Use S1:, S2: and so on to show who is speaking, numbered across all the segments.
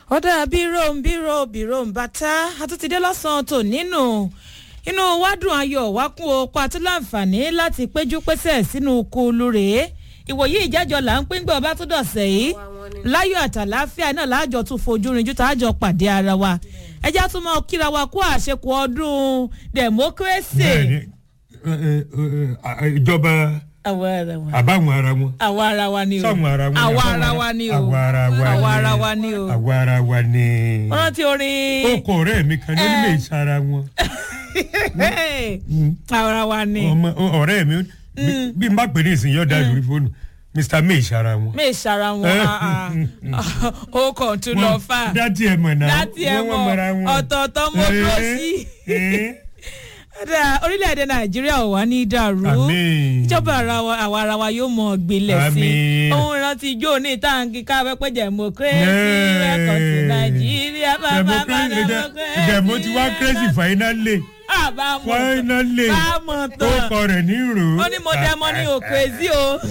S1: ọ̀dà bírò ń bírò bírò ń bàtà àtúntìdé lọ́sàn-án tò nínú inú wádùn ayọ̀ wá kún o pa tó láǹfààní láti péjú pésẹ̀ sínú kulu rèé ìwòyí ìjẹ́jọ́ là ń pín gbọ́ bá tó dọ̀sẹ̀ yìí láyọ̀ àtàláfíà náà láàjọ tún fojú rinjú tá a jọ pàdé ara wa ẹjẹ́ tún mọ kíra wa kó àṣekù ọdún democracy.
S2: bẹ́ẹ̀ni ẹ, ẹ, ẹ, ìjọba
S1: àwa ara wa
S2: àbáwọn ara wọn
S1: àwa ara wa ni o
S2: sáwọn ara wọn
S1: àwa
S2: àbáwọn
S1: ara wa ni o
S2: àwa ara wa
S1: àwa ara wa ni o
S2: àwa ara wa ni
S1: wọ́n rántí orin
S2: ó kọ ọ̀rẹ́ mi kan ní onímọ̀ ìsara wọn
S1: ara wa ni
S2: ọmọ ọ̀rẹ́ mi bí- bí n bá pè ní ìsìn yọ̀ọ̀dà lórí fóònù mr may ìsara wọn.
S1: mi ìsara wọn ah, ah. ó kàn tún lọ fà
S2: dátì ẹ̀ mọ̀ náà
S1: láti ẹ̀
S2: wọ́n mọ̀ra
S1: mọ̀
S2: wọn.
S1: ọ̀tọ̀ọ̀tọ̀ mo dúró sí
S2: Eh,
S1: Ọ̀dà, orílẹ̀-èdè nàìjíríà ò wá ní dàrú
S2: Àmín.
S1: ìjọba ara wa- àwa ara wa yóò mọ gbilẹ̀ sí
S2: Àmín.
S1: ohun ìrántí ijó ní táǹkì káfẹ́ pé democracy
S2: Yeah.
S1: welcome to nàìjíríà bàbá bá
S2: democracy
S1: democracy.
S2: ìdẹ̀mó ti wá crazy finally
S1: àbámọ̀
S2: finally
S1: bámọ̀
S2: ó
S1: tán
S2: kọ rẹ̀ ní ìrò.
S1: ó ní mo dẹ́mọ ní òkèzí o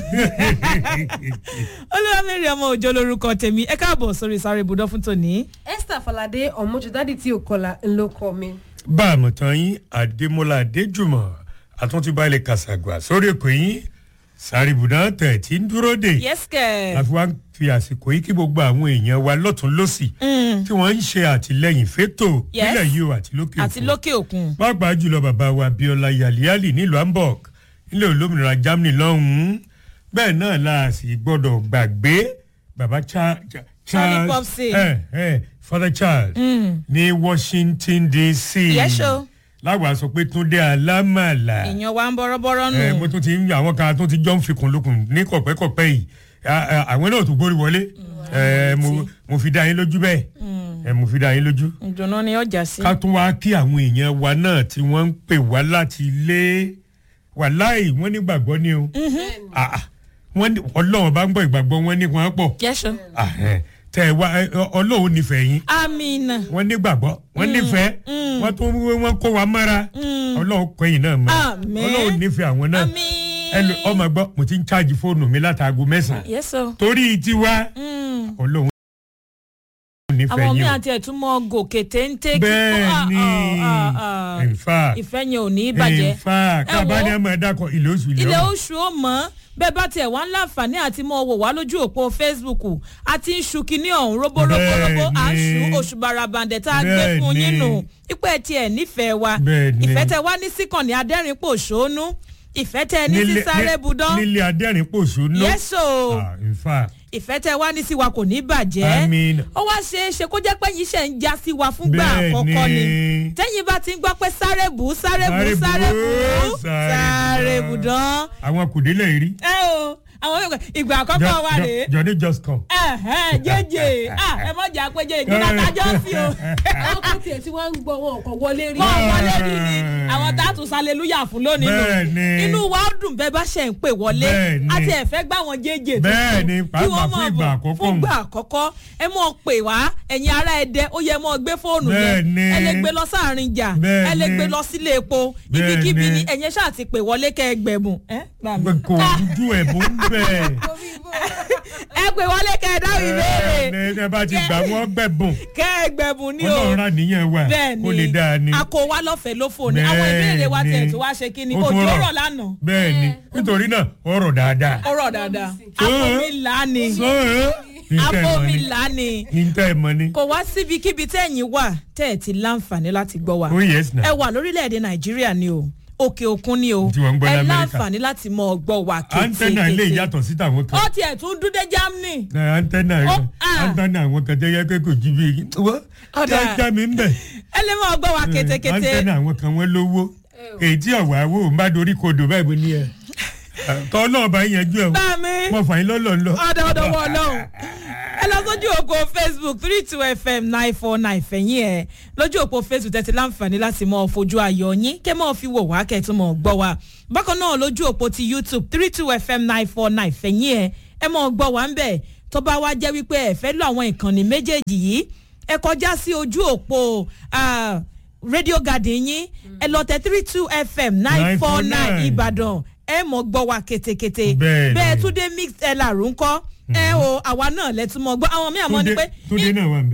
S1: olúwamẹ́rin ọmọ òjò lorúkọ tèmi ẹ káàbọ̀ sórí sáré ibùdó fún tòní.
S3: esther falade ọmọjọdádì tí ò kọlà ńlọ kọ mi.
S2: bá a mọ̀ tán yín adémọlá adéjùmọ̀ àtúntìbálẹ̀ kàṣàgbà sórí èkó yín sáré ibùdó tẹ̀ tí ń dúró dè.
S1: yẹ́sìkẹ̀
S2: àfi wá ń fi àsìkò yìí kí gbogbo àwọn èèyàn wa lọ́tún lọ́sì tí wọ́n ń ṣe àtìlẹyìn fétò
S1: Yes.
S2: nílẹ̀ yìí o àti lókè
S1: àti
S2: òkun.
S1: lókè òkun.
S2: pàápàá jùlọ bàbá wa abiola yaliali nílùú hamburg nílẹ̀ olómìnira germany lọ́hùn-ún bẹ́ẹ̀ náà la sì gbọ́dọ̀ gbàgbé bàbá Cha- Cha-
S1: Charlie Popsi.
S2: eh, eh, father charles ní washington dc
S1: Yes, o.
S2: láwa sọ pé túndé alámàlà
S1: èèyàn wa ń bọ́rọ́bọ́rọ́
S2: ẹ
S1: nù.
S2: mo tún ti ń àwọn kan tó ti jọ ń fikùn lukùn ní kọ̀pẹ́kọ̀pẹ́ yìí Ah, ah, àwọn náà tún gbórí wọlé ẹ mo mo fi dá yín lójú bẹ́ẹ̀ ẹ mo fi dá yín lójú
S1: ìdùnnú ni ọjà sí.
S2: ká tún wá kí àwọn èèyàn wa náà tí wọ́n ń pè wá láti ilé wàláì wọ́n ní gbàgbọ́ ni o Ah, ah, wọ́n ní ọlọ́run bá ń gbọ́ ìgbàgbọ́ wọn ní wọn pọ̀
S1: yẹ́sọ̀.
S2: Ah, eh, tẹ ẹ wá ẹ, ọ- ọlọ́run nífẹ̀ẹ́ yín
S1: amina.
S2: wọ́n ní gbàgbọ́ wọ́n nífẹ̀ẹ́ wọ́n tún wọ́n kó wa mọ́ra ọlọ́run kọ́yìn náà mọ́
S1: Àmín.
S2: ọlọ́run nífẹ̀ẹ́ àwọn náà
S1: ami.
S2: ẹnu ọmọ gbọ́ mo ti ń ṣáàjì fóònù mi látàgò mẹ́sàn-án
S1: yẹ́sọ̀.
S2: torí tiwa ọlọ́run nífẹ̀ẹ́
S1: àwọn míì
S2: yín o
S1: àti ẹ̀túnmọ̀ gòkè téńté. kí-
S2: bẹ́ẹ̀
S1: Ah,
S2: ni
S1: ah, ah, ah.
S2: in fact
S1: ìfẹ́ yẹn ò ní í bàjẹ́.
S2: in fact
S1: Ẹ
S2: kábà
S1: wo.
S2: ní ẹ máa dákọ̀ ilé oṣù ilé
S1: ilẹ̀
S2: ọ̀hún.
S1: oṣù ó mọ̀ bẹ́ẹ̀ bá tiẹ̀ wá ń láǹfààní àti mọ́ wò wá lójú òpó facebook àti ń ṣu kínní ọ̀hún róbóróbóróbó à ń ṣu
S2: Bẹ́ẹ̀ni.
S1: oṣù barabandẹ̀ tá a gbé fún yín nù ipẹ́ tiẹ̀ nífẹ̀ẹ́ wa
S2: Bẹ́ẹ̀ni.
S1: ìfẹ́ tẹ wá ní síkànnì adẹ́rìnpò ṣónú ìfẹ́ tẹ ní sí sáré budán
S2: nílé adẹ́rìn pòṣù náà
S1: yẹ́sọ̀
S2: Ah, in fact
S1: ìfẹ́ tẹ wá ní sí wa kò ní bàjẹ́
S2: Àmín.
S1: ó wá ṣe é ṣe kó jẹ́ pé yín ṣe ń já sí wa fúngbà àkọ́kọ́ ni
S2: Bẹ́ẹ̀ni.
S1: tẹ́yìn bá ti ń gbọ́ pé sáré bù sáré bù
S2: Sáré bù,
S1: sáré bù
S2: sáré
S1: sáré
S2: bù.
S1: budán
S2: àwọn kùdílẹ̀ rí
S1: ẹ o àwọn ìgbà- ìgbà àkọ́kọ́ wa rèé
S2: johnny just come.
S1: ẹ̀hẹ́n, jẹ́jẹ́ ah, ẹ mọ̀ jà pé jẹ́ ìgbìnà tájọ́ sí o
S3: àwọn kan tiẹ̀ tí wọ́n ń gbọ́ wọn kò wọlé rí.
S1: wọ́n wọlé rí ni àwọn tá a tún sálẹ̀lúyà fún lónìí nù
S2: Bẹ́ẹ̀ni.
S1: inú wa ó dùn bẹ́ẹ̀ bá ṣe ń pè wọlé
S2: Bẹ́ẹ̀ni.
S1: àti ẹ̀fẹ́ gbà wọ́n jẹ́jẹ́
S2: Bẹ́ẹ̀ni,
S1: tuntun.
S2: pàápàá
S1: Kí wọ́n
S2: fún
S1: mọ̀
S2: ìgbà
S1: bọ̀
S2: àkọ́kọ́.
S1: fún ìgbà àkọ́kọ́ ẹ mọ̀ pè wá ẹ̀yin ará ẹ̀dẹ ó yẹ mọ̀ gbé fóònù yẹn
S2: Bẹ́ẹ̀ni.
S1: ẹ lè gbé lọ sáàrin jà ẹ
S2: Bẹ́ẹ̀ni.
S1: lè gbé lọ sílé epo ibikíbi
S2: Bẹ́ẹ̀ni.
S1: ni ẹ̀yin ṣáà ti pè wọlé kẹ́ ẹ gbẹ̀bùn ẹ gbà mí.
S2: kò ojú ẹ̀ bó ń bẹ̀.
S1: ẹ pè wọlé kẹ́ ẹ dáhùn ìbéèrè
S2: ẹ ẹ bá ti gbà wọ́n gbẹ̀bùn
S1: kẹ́ẹ̀gbẹ̀bùn ni o
S2: ọlọ́run rà níyẹn wà
S1: bẹ́ẹ̀
S2: kó lè dáa ni.
S1: a kò wá lọ́fẹ̀ẹ́ lófò ni àwọn ìbéèrè wa
S2: Bẹ́ẹ̀
S1: tiẹ̀
S2: ni.
S1: tó wá ṣe kí ni
S2: Ó tún
S1: òjò
S2: rọ̀.
S1: rọ̀ lánàá
S2: bẹ́ẹ̀ ni nítorí náà ọ̀rọ̀ dáadáa.
S1: ọ̀rọ̀ dáadáa àfọmìlà ni
S2: sọ́ọ́
S1: àfọmìlà ni
S2: níta ẹ̀ mọ́ ni.
S1: kò wá síbikíbi tẹ́yìn wà tẹ́ ẹ̀ ti láǹfààní láti gbọ́ wa
S2: oh yes na.
S1: ẹ wà lórílẹ̀‐èdè nàìjíríà ni o òkè òkun ni o
S2: Tí wọ́n ń gbọ́
S1: ẹ
S2: l'Amẹ́ríkà.
S1: láǹfààní láti mọ gbọ́ wa
S2: antenna ilé
S1: kétékété
S2: ìyàtọ̀ sí tàwọn kan.
S1: ó tiẹ̀ tún dúdé germany
S2: Na antenna
S1: Ó, ah.
S2: antenna àwọn kan tẹ́ yẹ kó kò jí bí wọ́n
S1: Ọ̀dà.
S2: já mi ń bẹ̀.
S1: ẹ lè mọ gbọ́ wa kétékété
S2: antenna àwọn kan wọ́n lówó èyí tí ọ̀wá wò ń bá dorí kodò báyìí mo ní ẹ̀ tọ́ náà bá yanjú ẹ̀
S1: bá mi.
S2: mo fà yín lọ́lọ́ ńlọ.
S1: ọ̀dọ̀ ọ̀dọ̀ wọ̀ lọ́hùn. ẹ lọ sójú òpó facebook three two fm nine four nine fẹ̀yìn ẹ̀ lójú òpó facebook tẹ̀sí láǹfààní láti mọ fojú ayọ̀ yín kẹ́ mọ́ fi wò wá kẹ́tún mọ́ gbọ́ wa. bákan náà lójú òpó ti youtube three two fm nine four nine fẹ̀yìn ẹ̀ ẹ mọ́ gbọ́ wá ń bẹ̀ tó bá wá jẹ́ wípé ẹ fẹ́ lọ àwọn ìkànnì méjèèjì yìí ẹ kọjá sí ojú òpó ah, radio garden yín ẹ lọ tẹ three two fm nine four nine
S2: 949.
S1: ìbàdàn ẹ mọ̀ gbọ́ wa kétékété
S2: Bẹ́ẹ̀ni.
S1: bẹ́ẹ̀ tún dé mix ẹ làrú ńkọ́ ẹ o àwa náà lẹ́tún mọ́ gbọ́ àwọn míì àmọ́ ni
S2: Túndé
S1: pé
S2: Túndé náà wà ń bẹ̀.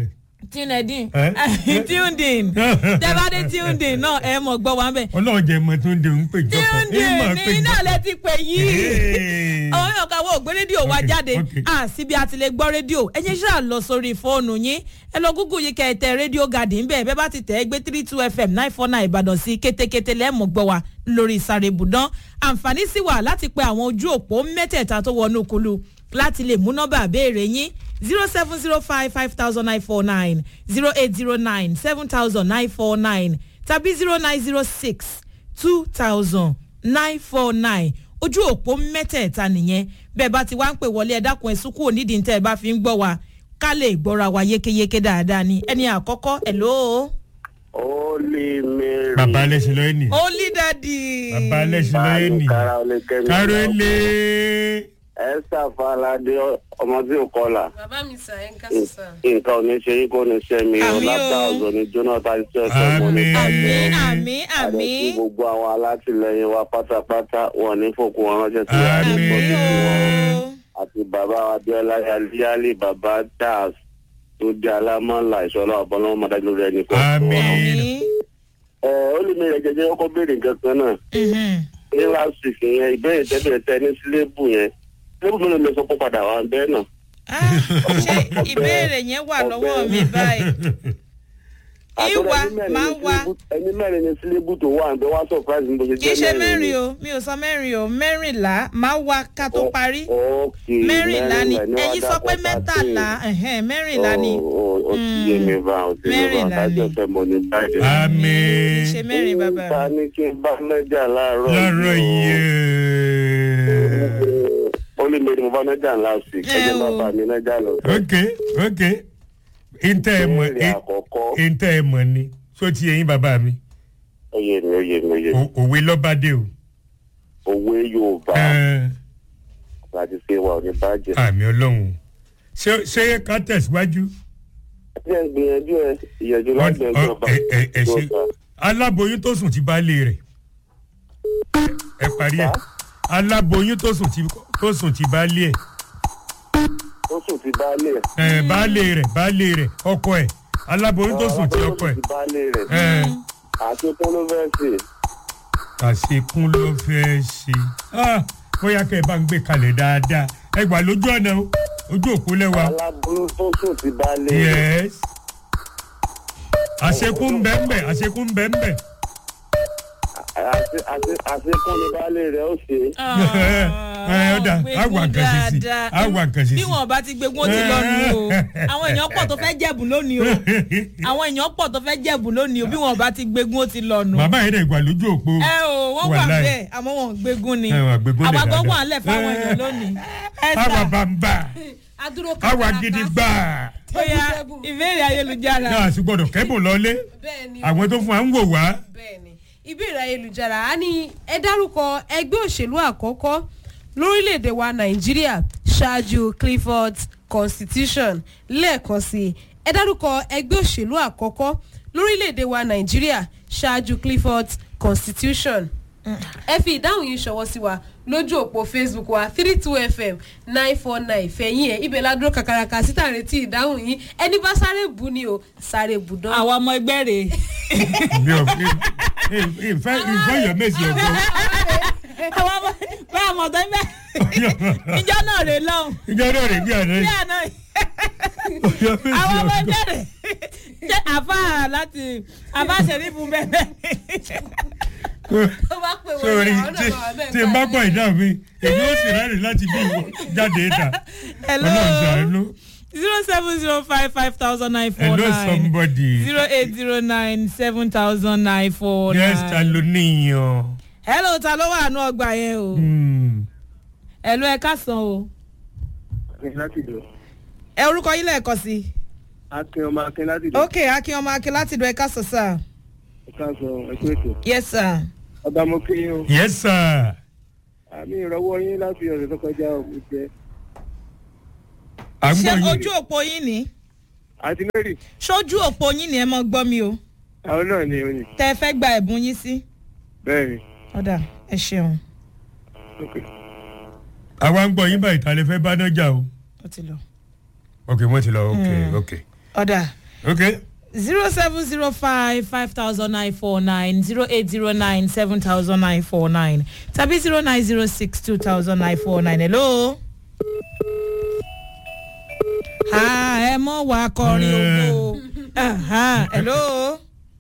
S1: tuned in
S2: Eh?
S1: tuned in tẹ́bádé tuned in náà ẹ mọ̀ gbọ́ wa ń bẹ̀
S2: ọlọ́run jẹ́ mọ tó ń de òun pè jọkọ̀
S1: tuned in ní iná lẹ ti pè yìí
S2: Hey.
S1: àwọn èèyàn kan wo ògbé rédíò wa
S2: Okay,
S1: jáde
S2: okay.
S1: à síbi àti lè gbọ́ rédíò ẹ yẹn ṣáà lọ sórí fóònù yín ẹ lọ gúgù yìí kẹ ẹ tẹ rédíò garden bẹ́ẹ̀ bẹ́ẹ̀ bá ti tẹ̀ ẹ́ gbé three two fm nine four nine ìbàdàn sí kétékété lẹ́ẹ̀mọ̀ gbọ́ wa lórí ìsàrè ibùdán àǹfààní sì wà láti pe àwọn ojú òpó mẹ́tẹ̀ẹ̀ta tó wọnú kulu láti lè mú nọ́mbà béèrè yín zero seven zero five five thousand nine four nine zero eight zero nine seven thousand nine four nine tàbí zero nine zero six two thousand nine four nine ojú òpó mẹ́tẹ̀ẹ̀ta nìyẹn bẹ́ẹ̀ bá ti wá ń pè wọlé ẹ dákun ẹ̀ sùkúrò nídìí tẹ́ ẹ bá fi ń gbọ́ wa ká lè gbọ́ra wa yékéyéké dáadáa ni ẹni àkọ́kọ́ ẹ̀ ló.
S4: Holy Mary.
S2: bàbá alẹ́sìn lọ́yẹ́ nì
S1: holy daddy.
S2: bàbá alẹ́sìn lọ́yẹ́ nì
S4: Kára olè kẹ́mi.
S2: káró ilé
S4: Esther Falade ọmọ tí ò kọlà.
S3: bàbá mi sà ẹ̀ ń ká sísà.
S4: Nǹkan ò ní ṣe yín kó ní ṣe mi o.
S1: Àmín o.
S4: Lápá ọ̀zọ́ ni Jonathan ṣe ẹ̀sọ́ mọ́ ní
S2: Àmín.
S4: bàjẹ́.
S1: àmì àmì àmì
S4: Àdẹ̀sí gbogbo àwọn alátìlẹyìn wa pátápátá wọn ní fòkun wọn ránṣẹ́ sí
S2: Àmín.
S1: àmì
S4: àdìgbò
S1: o.
S4: àti bàbá Abíọ́lá Yálí bàbá Charles tó jẹ́ alámọ̀lá ìṣọ́lá ọ̀bọ̀lọ́wọ́ mọ̀dájú rẹ̀ nìkan.
S2: Àmín.
S1: àmì.
S4: Ẹ ó lè mi rẹ̀ jẹjẹ ọkọ̀ béèrè nǹkan kan náà.
S1: Mhm.
S4: ní last week yẹn ìbéèrè tẹ́bẹ̀rẹ̀ tẹ ní sílébù yẹn sílébù mi ló lè sọ pé padà wà bẹ́ẹ̀ náà.
S1: Ah, ṣé ìbéèrè yẹn wà lọ́wọ́ mi báyìí. ìwà máa ń wá
S4: ẹni mẹ́rin ní sílébù tó wà bẹ́ẹ̀ wá surprise mi bó ṣe
S1: kì í
S4: jẹ́
S1: ṣe mẹ́rin
S4: ni.
S1: o mi ò sọ mẹ́rin o mẹ́rìnlá máa wá ká tó parí.
S4: ok
S1: mẹ́rìnlá ni
S4: mẹ́rìnlá
S1: ẹ̀yin sọ pé mẹ́tàlá ẹ̀hẹ́n, mẹ́rìnlá ni
S4: o ti yé mi bá o ti yé mi bá
S1: Mẹ́rìnlá ni.
S4: kájọ fẹ́ mo ní báyìí.
S1: kì í ṣe
S2: àmín
S1: mẹ́rin bàbá
S4: ta
S1: mi.
S4: ni kí n bá mẹ́jà láàárọ̀
S2: lọ́rọ̀ yìí
S4: ó lè mẹ́rin mo bá mẹ́jà last week
S1: Ẹ
S4: ẹ̀jẹ̀
S1: o.
S4: bàbá mi mẹ́jà lọ.
S2: ok ok ntẹ́ ẹ mọ̀
S4: Ìbéèrè àkọ́kọ́
S2: ntẹ́ ẹ mọ̀ ni só ti yẹyin bàbá mi
S4: ó yé mi ó yé mi ó yé mi
S2: O- òwe lọ́bàdé o
S4: òwe Yorùbá.
S2: Ẹ,
S4: láti ṣe wa ò ní bàjẹ́.
S2: àmì ọlọ́run ṣé ṣé ká tẹ̀síwájú
S4: ẹ ń gbìyànjú ẹ ìyànjú
S2: Ọ-
S4: láti
S2: ọ-
S4: ẹjọba
S2: ẹ- ẹ- ẹ ṣe aláboyún tó sùn ti baálé rẹ̀ ẹ parí ẹ aláboyún tó sùn ti tó sùn ti baálé ẹ
S4: ó sùn ti baálé ẹ.
S2: ẹ baálé rẹ̀ baálé rẹ̀ ọkọ ẹ aláboyún tó sùn ti ọkọ ẹ
S4: ti baálé rẹ
S2: ẹ
S4: àṣekún ló fẹ́ ṣe
S2: àṣekún ló fẹ́ ṣe Ah, bóyá kẹ́ ẹ bá ń gbé kalẹ̀ dáadáa ẹ gbà lójú ọ̀nà o ojú òkú lẹ́wà
S4: aláboyún tó sùn ti baálé rẹ.
S2: yes àṣekún bẹ́ẹ̀ àṣekún bẹ́ẹ̀
S4: Àṣe- àṣe- àṣekún ni baálé rẹ ó ṣe.
S2: ẹ ọ̀dà àwọn àkànṣe sí àwọn àkànṣe
S1: bí
S2: sí.
S1: wọn bá ti gbé wọn ti lọ nù o àwọn èèyàn pọ̀ tó fẹ́ jẹ̀bù lónìí o àwọn èèyàn pọ̀ tó fẹ́ jẹ̀bù lónìí o bí wọn bá ti gbégun ó ti lọ nù.
S2: bàbá yẹn dẹ̀ gbà lójú òpó.
S1: ẹ o wọn wà
S2: Wàláì.
S1: bẹ́ẹ̀ àmọ́ wọn ò gbégun ni
S2: Ẹ, wọn gbégun lẹ̀
S1: àwa gan
S2: dáadáa.
S1: wà ńlẹ̀ fáwọn èèyàn lónìí. ẹ
S2: àwa
S1: sà
S2: bàbà
S3: adúró
S2: àwa gidi gbà.
S1: bóyá ìbéèrè ayélujára
S2: náà sì gbọdọ̀ kẹ́bùn lọ́lé
S3: bẹ́ẹ̀ ni
S2: àwọn tó fún wa ń wò wá.
S3: bẹ́ẹ̀ ni ìbéèrè ayélujára á ní ẹ dárúkọ ẹgbẹ́ òṣèlú àkọ́kọ́ lórílẹ̀‐èdè wa nàìjíríà ṣáájú clifford constitution lẹ́ẹ̀kan sí i ẹ dárúkọ ẹgbẹ́ òṣèlú àkọ́kọ́ lórílẹ̀‐èdè wa nàìjíríà ṣáájú clifford constitution ẹ fi ìdáhùn yìí ṣọwọ́ sí wa lójú òpó facebook wa three two fm nine four nine fẹ̀yìn ẹ̀ ibẹ̀ ládùúró kàkàràkà síta retí ìdáhùn yìí ẹni bá sáré bù ni o sáré bù dán.
S1: àwọn ọmọ ẹgbẹ́ rẹ̀
S2: mi ò fi ìfẹ́ ìfẹ́ yọ méjì ọ̀gbọ́n.
S1: àwọn ọmọ bẹ́ẹ̀ àmọ̀ tó ń bẹ́ ìjọ náà rè lọ́hùn
S2: ìjọ náà rè bí àná
S1: bí
S2: yìí.
S1: àná
S2: yọ méjì
S1: àwọn ọmọ
S2: ọ̀gbọ́n.
S1: ẹgbẹ́ rẹ̀ jẹ́ àfa láti àfa ṣẹ̀rífù bẹ́ẹ̀
S3: tó bá pè wọ́n
S2: sórí
S3: ní àwọn
S2: tí
S3: náà wà bẹ́ẹ̀
S2: tí n bá gbọ́ ìdáhùn mi èmi ó sì rẹ́rìn láti bí ìwọ jáde ìta.
S1: hello
S2: ọlọ́run ṣàánú.
S1: zero seven zero five five thousand nine four
S2: hello
S1: nine
S2: somebody.
S1: zero eight zero nine seven thousand nine four
S2: yes ta
S1: nine.
S2: ló níyàn.
S1: hello ta ló wà nù ọgbà yẹn o
S2: Hmm.
S1: hello ẹ káàsán o
S4: láti lò
S1: ẹ orúkọ yín lẹ́ẹ̀kan sí
S4: akin ọmọ akin láti lò
S1: ok akin ọmọ akin láti dùn ẹ káàsán sir
S4: ẹ̀ka sọ ẹ̀kú ètò
S1: yes sir
S4: ọba mo kí yín o
S2: yes sir.
S4: àmì ìrọwọ́ yín láti ọ̀sẹ̀ tó kọjá òkú jẹ
S2: à ń
S1: ṣé
S2: gbọ́
S1: ojú
S2: yín.
S1: òpó yín ni
S4: àti mary
S1: ṣojú òpó yín ni ẹ mọ gbọ́ mi o
S4: àwọn náà ni oyin
S1: tẹ ẹ fẹ́ gba ẹ̀bùn yín sí
S4: bẹ́ẹ̀ ni
S1: ọ̀dà ẹ ṣeun
S4: ok
S2: àwa ń gbọ́ yín báyìí ta lè fẹ́ bá náà jà o.
S1: ó ti lọ
S2: ok wọ́n ti lọ ok
S1: Hmm.
S2: ok.
S1: ọ̀dà
S2: ok
S1: zero seven zero five five thousand nine four nine zero eight zero nine seven thousand nine four nine tàbí zero nine zero six two thousand nine four nine hello. ha ẹ mọ wà kọrin ogo Aha, hello.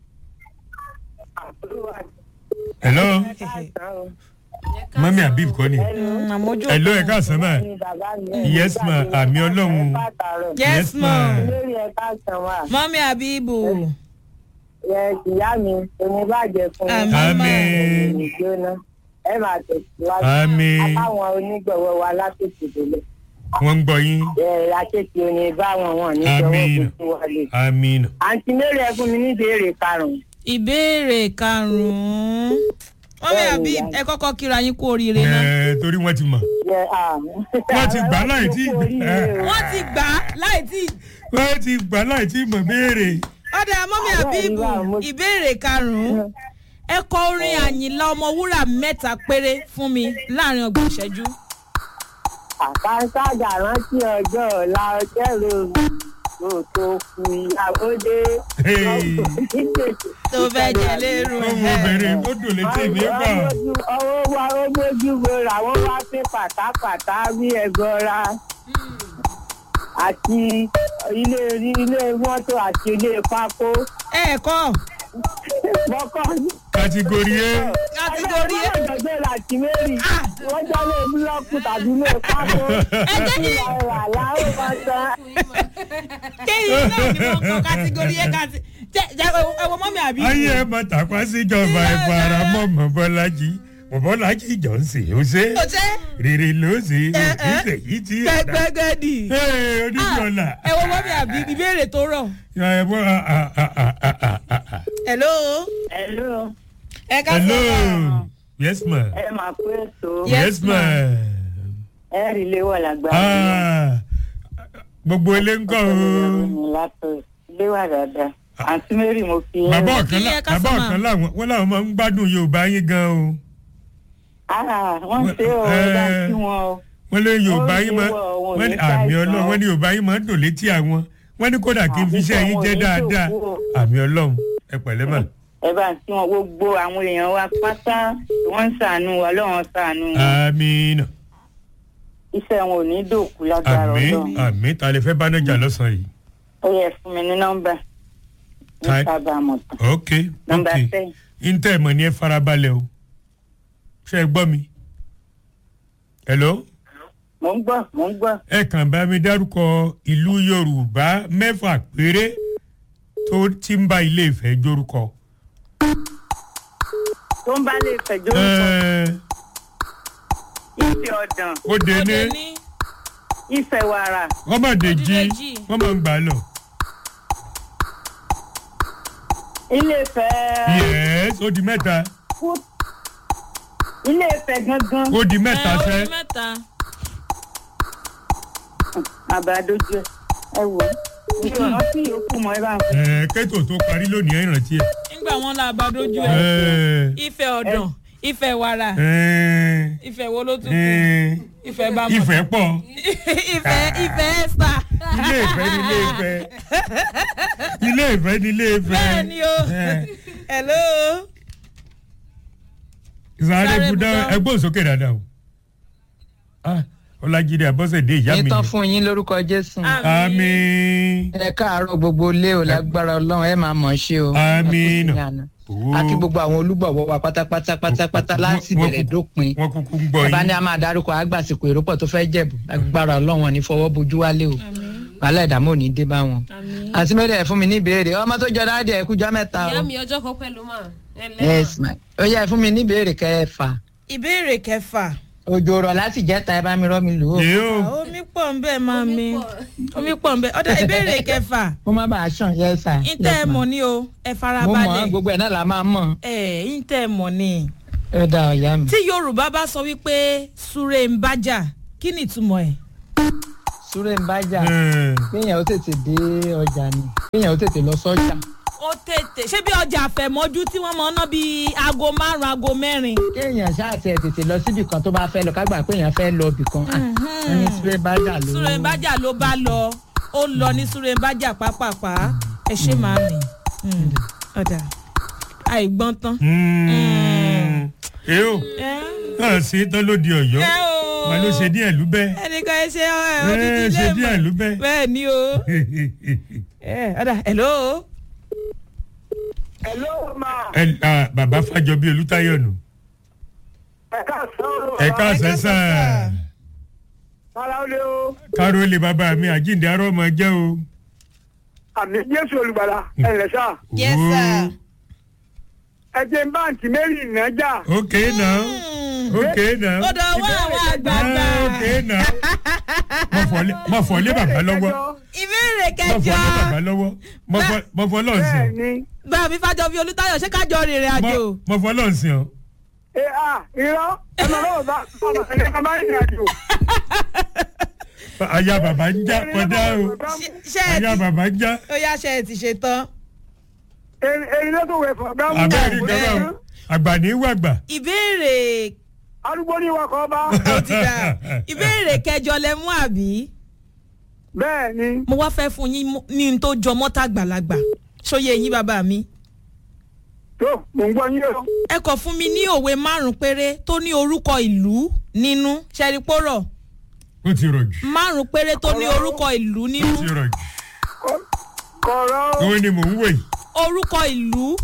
S2: hello mami abib kọ́ ni
S1: Mm, àmójú
S2: hello ẹ káàsán ma yes ma àmì ọlọ́run
S1: yes
S2: yes,
S1: ma
S2: ma.
S5: lórí ẹ̀ka sàn wà
S1: mọ́mí abibu
S5: yẹ ìyá mi omi bàjẹ́ fún
S1: Àmín, ma.
S5: mi ìjóná ẹ máa tẹ̀síwájú
S2: Àmín.
S5: àbáwọn onígbọ̀wọ́ wa látòkè délẹ̀
S2: wọ́n ń gbọ́ yín
S5: ẹ akéèké oní báwọn wọn nígbọ̀wọ́
S2: Àmín.
S5: kò sí wọlé.
S2: àmín
S5: àǹtí mary ẹ fún mi ní ìbéèrè karùn-ún
S1: ìbéèrè karùn-ún mọ́mí
S5: Bẹ́ẹ̀ni,
S1: abib
S5: ìyá.
S1: ẹ kọ́kọ́ kíra yín kú oríire náà.
S2: ẹ torí wọ́n ti mọ̀
S5: yẹ à.
S2: Wọ́n ti gbà láì tí-
S5: Kú oríire o.
S1: wọ́n ti gbà á láì tí
S2: wọ́n ti gbà láì tí mọ̀ béèrè
S1: ọ̀dà mọ́mí
S5: Àwọn
S1: abibu
S5: ìwà mo-
S1: ìbéèrè karùn-ún ẹ kọ orin àyìnlá ọmọwúrà mẹ́ta péré fún mi láàrin ọgbọ̀n ìṣẹ́jú.
S5: àkànṣájà rántí ọjọ́ ọ̀la ọjọ́ ìròyìn kò tó kù ìyàwó dé.
S2: Hey.
S1: tó fẹ́ jẹ lérò
S2: ọmọ obìnrin ó dùn létí mi gbà
S5: ọwọ́ wa ó mójú gbòòrò àwọn wá sí pátápátá bí ẹ̀gọ́ra àti ilé ilé mọ́tò àti ilé pákó
S1: ẹ kọ́
S5: mọ́kọ́
S2: kàtìgòrì ẹ
S1: Kàtígórì A.
S5: ọ̀dọ́gbẹ́ láti mẹ́rin wọ́n jẹ́ ilé búlọ́ọ̀kù tàbí ilé pákó
S1: ẹ jẹ́ kí
S5: ìwà làwọn máa san.
S1: kéyìn náà ni wọ́n kọ kátígórì ẹ kàtí jẹ jẹ ẹ wọ mọ́mí abibu.
S2: ayé ẹ mọ tàpá síjọba ẹ fara mọ mọ bọlájí mọ bọlájí johnson ó ṣe
S1: ó ṣe
S2: rere ló ṣe
S1: ẹ, ẹ.
S2: ìṣe yìí ti rà
S1: gbẹgbẹgẹdì.
S2: onídìọlà
S1: ẹ wọ mọ́mí abibu ìbéèrè tó rọ̀.
S2: ẹ bọ
S1: hello.
S5: hello
S1: ẹ ká
S2: hello
S1: sọ.
S2: yes ma
S5: ẹ máa pé ètò
S1: Yes,
S2: yes ma
S5: ẹ rí ilé wọ̀ lágbára.
S2: Ah, gbogbo ilé ń kọ́ o
S5: látọ̀ ilé wà dáadáa àǹtí mary mo fi yín.
S2: bàbá ọ̀kan
S1: Kí ẹ
S2: lá-
S1: ká
S2: bàbá
S1: sọ ma.
S2: ọ̀kan láwọn wọn làwọn máa ń gbádùn yorùbá yín gan o
S5: Ah, wọ́n ṣe o
S2: Eh.
S5: dá sí wọn o.
S2: wọ́n lé yorùbá
S5: Wọ́n
S2: yín
S5: ní
S2: máa
S5: wọ́n- wọ́n
S2: wọ́n ní
S5: ní
S2: àmì
S5: ṣàìsàn.
S2: ọlọ́run wọ́n ní yorùbá yín máa ń dùn létí àwọn wọ́n ní kódà kí n fi iṣẹ́ yín jẹ́
S5: Àbíkọ́ wọn ò ní
S2: dáadáa
S5: ṣòfò o.
S2: àmì ọlọ́run ẹ pẹ̀lẹ́ mà
S5: ẹ bá ń tí wọn gbogbo àwọn èèyàn wa pátá wọ́n ń ṣàánú wa lọ́wọ́n ṣàánú wọn.
S2: àmín
S5: iṣẹ́ wọn ò ní dòkú lágbára
S2: àmín
S5: ọlọ́run.
S2: àmín ta lè fẹ́ bá nájà lọ́sàn-án yìí
S5: ó yẹ fún mi ní nọ́mbà ní
S2: Tai-
S5: sábàámọ̀ tán.
S2: ok
S5: nọ́mbà
S2: ok
S5: ten.
S2: intẹ́ mọ̀ ní ẹ farabalẹ̀ o ṣe é gbọ́ mi hello
S5: mò ń gbọ́ mò ń gbọ́.
S2: ẹ kàn bá mi dárúkọ ìlú yorùbá mẹ́fà péré tó ti ń bá ilé ìfẹ́ jórúkọ.
S5: tó ń bá lè fẹjọ́ sọ
S2: Ẹ,
S5: ìfẹ́ ọ̀dàn
S2: ó dé
S1: Ó
S2: ní
S1: dé ní
S5: ìfẹ́ wàrà
S2: wọ́n máa dé jí
S1: Òdìdèjì.
S2: wọ́n máa ń gbà lọ.
S5: ilé ìfẹ́
S2: yẹ́s ó di mẹ́ta
S5: kú- ilé ìfẹ́ gangan
S2: ó di mẹ́ta
S1: ẹ ó
S2: sẹ́.
S1: di mẹ́ta.
S5: àbádójú ẹ ẹ wò ó ìjọ rántí yòókù mọ́ ẹ bá ń fẹ́.
S2: Ẹ, kẹ́tò tó parí lónìí ẹ̀ rántí ẹ̀.
S1: nígbà wọn la bá dojú ẹ
S2: Ẹ,
S1: ìfẹ́ ọ̀dàn ìfẹ́ wàrà
S2: ẹ,
S1: ìfẹ́ wo ló tún kù
S2: ẹ,
S1: ìfẹ́ bá mọ̀
S2: ìfẹ́ pọ̀
S1: ìfẹ́ ìfẹ́ ẹ̀sà
S2: ilé ìfẹ́ ní ilé ìfẹ́ ilé ìfẹ́ ní ilé ìfẹ́.
S1: bẹ́ẹ̀ ni o
S2: Ẹ,
S1: hello
S2: Sáré
S1: Sáré
S2: Budá
S1: Budá.
S2: ẹgbọ́n sókè dáadáa o. Ah, Ọlájídé Abọ́sẹ̀dé ìyá mi
S6: ìtàn
S2: ni.
S6: fún yín lórúkọ jésù
S2: Àmín.
S6: ẹ káàárọ̀ gbogbo ilé o lágbára ọlọ́run ẹ máa mọ̀ ọ́ ṣe o
S2: Àmín.
S6: Ẹ kú sí àná.
S2: Owó.
S6: a kí gbogbo àwọn olùgbọ̀wọ́ wa pátápátá pátápátá láti
S2: Wọ́n
S6: bẹ̀rẹ̀
S2: kúkú-
S6: dópin
S2: Wọ́n kúkú ń gbọ́
S6: bàbá ní
S2: yín.
S6: a máa dárúkọ àgbàsìkò èròpọ̀ tó fẹ́ jẹ̀bù lágbára ọlọ́run wọn ní fọwọ́ bojú wálé o wàhálà ìdààmú ò ní dé bá wọn. àti mẹ́rin ẹ̀ fún mi ní ìbéèrè ọmọ tó jọ dáadé ẹ̀ kújọ́ mẹ́ta o
S3: ìyá mi ọjọ́ kan pẹ̀lú mà.
S6: yes ma ó yẹ ẹ fún mi ní ìbéèrè kẹfà
S1: ìbéèrè kẹfà
S6: òjò rọ̀ láti jẹ́ta ẹ bá mi rọ́ mi lù ú
S2: Yé o.
S1: Ah, omi pọ̀ ń bẹ́ẹ̀ máa mi omi pọ̀ ń bẹ́ẹ̀ ọ̀dà ìbéèrè kẹfà
S6: kó má bàa ṣàn yes sir
S1: ìtẹ́ ẹ̀ mọ̀ ni o ẹ
S6: mo mọ̀
S1: farabalẹ̀
S6: gbogbo ẹ̀ náà la máa mọ̀
S1: ẹ̀ ìtẹ́ ẹ̀ mọ̀ ni.
S6: ẹ dá ọ̀yá mi.
S1: tí yorùbá bá sọ wípé súré ń bájà kí ni ìtumọ̀ ẹ̀.
S6: súré ń bájà
S2: Ẹ,
S6: kéèyàn ó tètè dé ọjà ni kéèyàn ó tètè lọ sọ́jà
S1: ó tètè ṣé bí ọjà àfẹ̀mọ́jú tí wọ́n mọ̀ ọ́ ná bíi aago márùn-ún aago mẹ́rin.
S6: kéèyàn ṣáàtì ẹ̀ tètè lọ síbì kan tó bá fẹ́ lọ kágbà pé èèyàn fẹ́ lọ ibì kan Ah, wọ́n ní súré bájà ló
S1: súré ń bájà ló bá lọ ó lọ ní súré ń bájà pápápá ẹ ẹ ṣe máa mi ọ̀dà àìgbọ́n tán.
S2: èyó
S1: ẹ
S2: náà ṣe é tán ló di ọ̀yọ́
S1: ẹ o
S2: wọn ló ṣe díẹ̀ lúbẹ́
S1: ẹnìkan ẹ ṣe ẹ
S2: ẹ
S1: odidi
S2: ṣe
S1: ilé
S2: díẹ̀
S1: mọ̀
S2: lúbẹ́.
S1: bẹ́ẹ̀ ni o ẹ ọ̀dà hello.
S7: Hello ma.
S2: ẹ ah, bàbá fàjọbí olùtayọ nù
S7: Ẹ káàsán.
S2: ẹ káàsán sá
S7: Ara ó lé o.
S2: kárólé bàbá mi àjíǹde arọ́ ọmọ jẹ́ o.
S7: Àmì Jésù olùgbàlà. Ẹ lẹ̀ sá.
S1: yes sir.
S7: Ẹ jẹ́ báǹkì Mary Ìnájà.
S2: ok now ok now.
S1: ó dọ̀ wá àwọn àgbààgbà.
S2: Ah, ok now. Mo fọ- mo fọ lé bàbá lọ́wọ́
S1: ìbéèrè
S2: mo fọ
S1: kẹjọ
S2: lé bàbá lọ́wọ́ mo fọ- mo fọ lọ́ọ̀sìn
S7: Bẹ́ẹ̀ni.
S1: bá mi fàjọbí olùtayọ ṣé kájọ rìnrìn àjò.
S2: Mo- mo fọ lọ́ọ̀sìn o.
S7: Ẹ à irọ́. Ẹ máa lọ́wọ́ bá ọmọ ẹ̀lẹ́ kan máa ń rìn àjò.
S2: aya bàbá ń já kọjá o
S1: ṣé ẹ
S2: aya
S1: ti
S2: bàbá ń já.
S1: ó yá ṣe ẹ ti ṣe tán.
S7: Erin lọ́tọ̀ wẹ̀ fún ọ̀gá mú.
S2: abẹ́rẹ́ ìjọba o àgbà ní wàgbà.
S1: ìbéèrè
S7: Arúgbó ní wakọ̀ ọba.
S1: ó ti dà ìbéèrè kẹjọ lẹ mú àbí.
S7: Bẹ́ẹ̀ni.
S1: mo wá fẹ́ fún yín mú- ní n tó jọ mọ́tà gbàlagbà ṣóyè yín bàbá mi.
S7: Tó mò ń gbọ́ yín o.
S1: ẹ kọ fún mi ní òwe márùn péré tó ní orúkọ ìlú nínú ṣẹ́rípòrọ̀
S2: ó ti rọ̀ jù
S1: márùn péré tó ní orúkọ ìlú
S2: ó
S1: nínú
S2: ti rọ̀ jù.
S7: Kọ̀rọ̀ o.
S2: òun ni mò ń wò yìí.
S1: orúkọ ìlú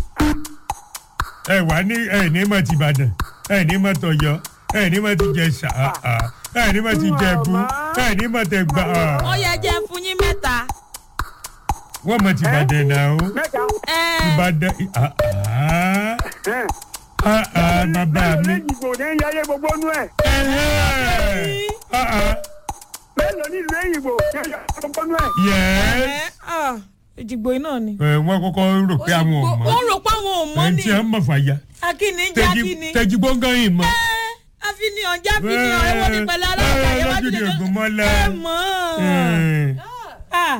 S2: ẹ wà ní ẹ ní mọ̀ ti Ìbàdàn ẹ ní mọ̀ tọ̀yọ́ ẹ ní mọ̀ ti Jẹ̀ṣà ah, ah. ẹ ní mọ̀ ti Jẹ̀bú ẹ ní mọ̀ tẹ̀ gbà. ah.
S1: ó yẹ jẹ́ fún yín mẹ́ta.
S2: wọ́n mọ̀ ti Ìbàdàn náà o.
S7: Mẹ́ta.
S1: ẹ
S2: Ìbàdàn ah, ah.
S7: Ẹ.
S2: Ah, ah, bàbá
S7: Mélòó
S2: mi.
S7: ní ìgbò ní yáyé gbogbo nú ẹ̀?
S2: Ẹhẹ́. Ah, ah.
S7: Mélòó ní ìlú èyìnbó ní yáyé gbogbo nú ẹ̀?
S2: Yes.
S1: ẹ ah, ìjìgbò iná ni.
S2: Ẹ, wọ́n kọ́kọ́ rò pé àwọn ò mọ̀.
S1: wọ́n rò pé àwọn ò mọ́
S2: ẹ̀ ń
S1: ni
S2: tí ẹ mọ̀ fàyà.
S1: akíní ń jẹ́ akíní.
S2: tẹ́jú gbọ́ngàn yìí mọ̀.
S1: àfihàn jáfihàn ẹ̀wọ̀n ní pẹ̀lú aláàbà
S2: ẹ,
S1: ìwádìí
S2: lójúde
S1: tó-
S2: Ògúnmọ́lá.
S1: ẹ mọ̀
S2: Ẹ,
S1: Ah,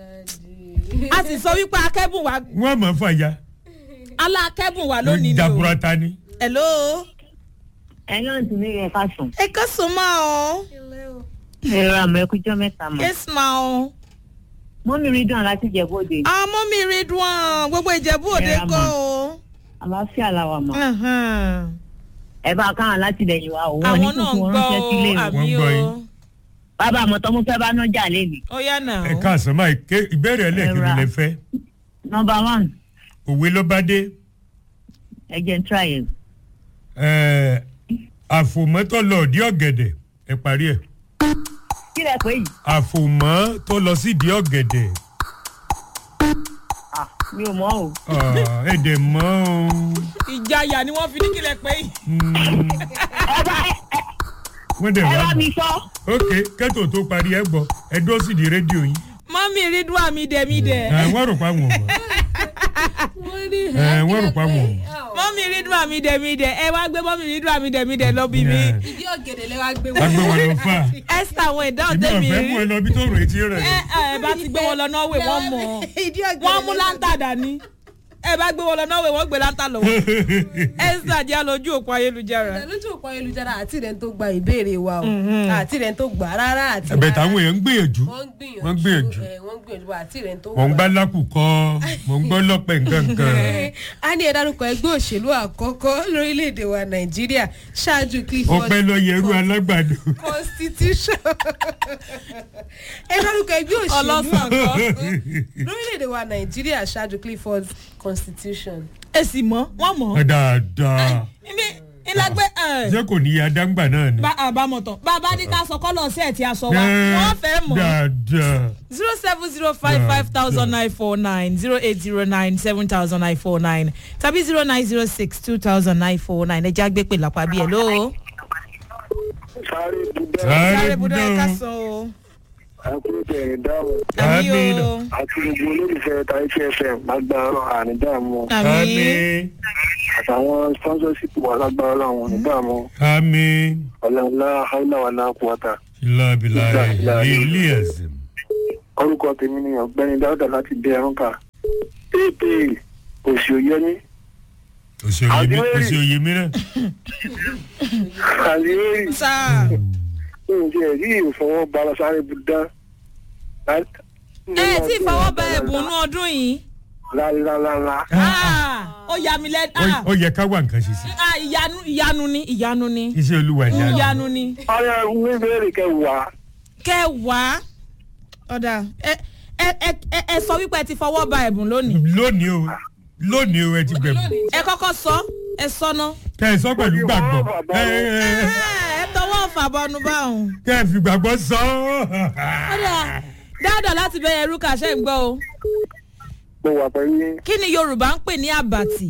S1: a sì sọ wípé akẹ́bùn wa
S2: wọ́n mọ̀ fàyà.
S1: alákẹ́bùn wa lónìí ni o.
S2: jaburata ni.
S1: hello.
S5: ẹ náà tún ní ẹ ká sùn.
S1: ẹ kàn sún mọ́ ọ.
S5: ẹ rà mọ ẹkújọ mẹ́ta mọ.
S1: yes ma ọ.
S5: mọ́mí rí dùn láti jẹ bóde.
S1: àmọ́ mi rí dùn gbogbo ìjẹ̀bú òde
S5: Ẹ ra
S1: kọ́
S5: mà.
S1: o.
S5: àlàáfíà làwà mọ.
S1: Ahan.
S5: ẹ bá káwọn láti lẹ́yìn wa òun ò ní
S1: àwọn náà
S5: kókó
S1: ń
S5: wọn
S1: gbọ́
S5: ránṣẹ́ sílé
S1: o
S5: o.
S1: àmì
S2: Wọ́n gbọ́
S1: o.
S2: yín.
S5: bàbá àmọ̀tọ́ mo fẹ́ bá nájà lẹ́nu.
S1: ó yá nà
S2: ẹ
S1: ó.
S2: káàsán máa ké ìbéèrè ẹlẹ́ẹ̀kejì
S5: Ẹ ra.
S2: lẹ fẹ́.
S5: nọmba one
S2: òwe ló bá dé.
S5: ẹ jẹ́ n try ẹ̀.
S2: Ẹ, àfòmọ́ tó lọ òdí ọ̀gẹ̀dẹ̀ ẹ parí ẹ̀.
S5: kí lẹ pé yìí.
S2: àfòmọ́ tó lọ sídìí ọ̀gẹ̀dẹ̀.
S5: Ah, mi ò mọ̀ o.
S2: Ah, èdè mọ́ o.
S1: ìjayà ni wọ́n fi ní kílẹ̀ pé yìí.
S2: Mm,
S5: ẹ bá
S2: wọ́n dẹ̀
S5: ẹ
S2: wá.
S5: bá mi sọ.
S2: ok kẹ́tò tó parí ẹ gbọ́ ẹ dúró sídìí rédíò yín.
S1: mọ́mí rí dùn àmì dẹ̀mídẹ̀.
S2: Ẹ, wọ́n rò pa wọn mọ̀. Ẹ, wọ́n rò pa wọn mọ̀.
S1: mọ́mí rí dùn àmì dẹ̀mídẹ̀ ẹ wá gbé mọ́mí rí dùn àmì dẹ̀mídẹ̀ lọ bí mi.
S2: Ẹ,
S3: ìdí ọ̀gẹ̀dẹ̀ lẹ wá gbé
S2: wọ́n gbé wọn lọ fà.
S1: esther àwọn ìdáhùn
S2: èmi ò
S1: tẹ̀mí
S2: fẹ́ mú ẹ
S1: rí.
S2: lọ bí tó rò etí rẹ̀.
S1: ẹ ẹ bá ti gbé wọn lọ norway wọ́n mọ̀ ọ́.
S3: ìdí ọ̀gẹ̀dẹ̀
S1: wọ́n mú láńtà dání ẹ bá gbé wọn lọ norway wọ́n gbé láńtà lọ́wọ́. esther jẹ́ lójú òpó ayélujára.
S3: lójú òpó ayélujára àti rẹ̀ tó gba ìbéèrè wa o àti rẹ̀ tó gbà rárá àti
S2: ẹ̀bẹ̀
S3: rárá.
S2: táwọn èèyàn ń gbìyànjú.
S3: wọ́n ń
S2: wọ́n ń
S3: gbìyànjú
S2: gbìyànjú.
S3: ẹ̀, wọ́n ń gbìyànjú àti rẹ̀ tó
S2: mò ń gbá lákùkọ mò ń gbọ́ lọ́pẹ̀ nǹkankan.
S3: a ní ẹ dárúkọ ẹgbẹ́ òṣèlú àkọ́kọ́ lórílẹ̀‐èdè wa nàìjíríà ṣáájú clifford
S2: ọpẹ́ lọ yẹrú alágbàdo.
S3: constitution ẹ dárúkọ ẹgbẹ́ òṣèlú
S1: ọlọ́sàn kan.
S3: lórílẹ̀‐èdè wa nàìjíríà ṣáájú clifford constitution.
S1: ẹ sì mọ̀ wọ́n mọ̀.
S2: dáadáa
S1: ibi ìlàgbé ẹ.
S2: ṣé kò ní adáǹgbà náà ni.
S1: bá àbámọ̀ tán bàbá ní ká sọ kọ́lọ̀ sí ẹ̀ tí a sọ wa wọ́n fẹ́ mọ̀.
S2: dáadáa.
S1: zero seven zero five five thousand nine four nine zero eight zero nine seven thousand nine four nine tàbí zero nine zero six two thousand nine four nine ẹ já gbé pè lápá bí ẹ ló.
S4: sáré dúdẹ́
S2: sáré
S1: sáré budọ ẹ ká
S2: budọ́
S1: sọ o.
S4: àkúrò tẹ̀yìn dáhùn
S1: àmì
S2: Àmín.
S1: o
S4: àti gbogbo olólùfẹ́ tàìtì fm lágbára ànídàmú
S1: àmì
S2: àmì
S4: àtàwọn sponsorship wà lágbára làwọn ànídàmú
S2: àmì
S4: ọ̀làǹlà haúláwàlà kùwàtà.
S2: ìlàbìlà ilé ẹ̀sìn.
S4: orúkọ tèmi ni ọ̀gbẹ́ni dáúdà láti dé ẹrúnkà èpè òsì òyẹmí
S2: òsì òye mi náà.
S4: àlìyéèrì
S1: sáà
S4: oúnjẹ rí ìfọwọ́ bara sáré budá.
S1: ẹ tí ìfọwọ́ bá ẹ̀bùn nú ọdún yìí
S7: lálálálá.
S1: Ah, ó yà mí lẹ́nu.
S2: Ó- ó yẹ ká wá nǹkan ṣe sí
S1: Ah, ìyanu ìyanu ni ìyanu ni
S2: iṣẹ́ olúwa ìyá
S1: ìyanu ni.
S7: ọyọ ìwé ìbéèrè kẹwàá.
S1: kẹwàá ọ̀dà ẹ ẹ ẹ ẹ- ẹ sọ wípé ẹ ti fọwọ́ ba ẹ̀bùn lónìí.
S2: lónìí o lónìí o ẹ ti gbẹ̀bù
S1: ẹ kọ́kọ́ sọ ẹ sọ́nà.
S2: kẹ́ ẹ sọ pẹ̀lú gbàgbọ́ ẹ ẹ ẹ
S1: ẹ tọwọ́ fàbọnu báwọn.
S2: kẹ́ ẹ fi gbàgbọ́ sọ
S1: ọ̀dà dáadáa láti bẹ ẹrú kàṣẹ́ ń gbọ́ o.
S7: mo wà pẹ̀lú yín.
S1: kí ni yorùbá ń pè ní àbàtì.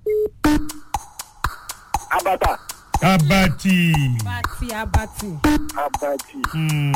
S7: abata.
S2: abati
S3: abati abati.
S7: abati.
S2: Hmm.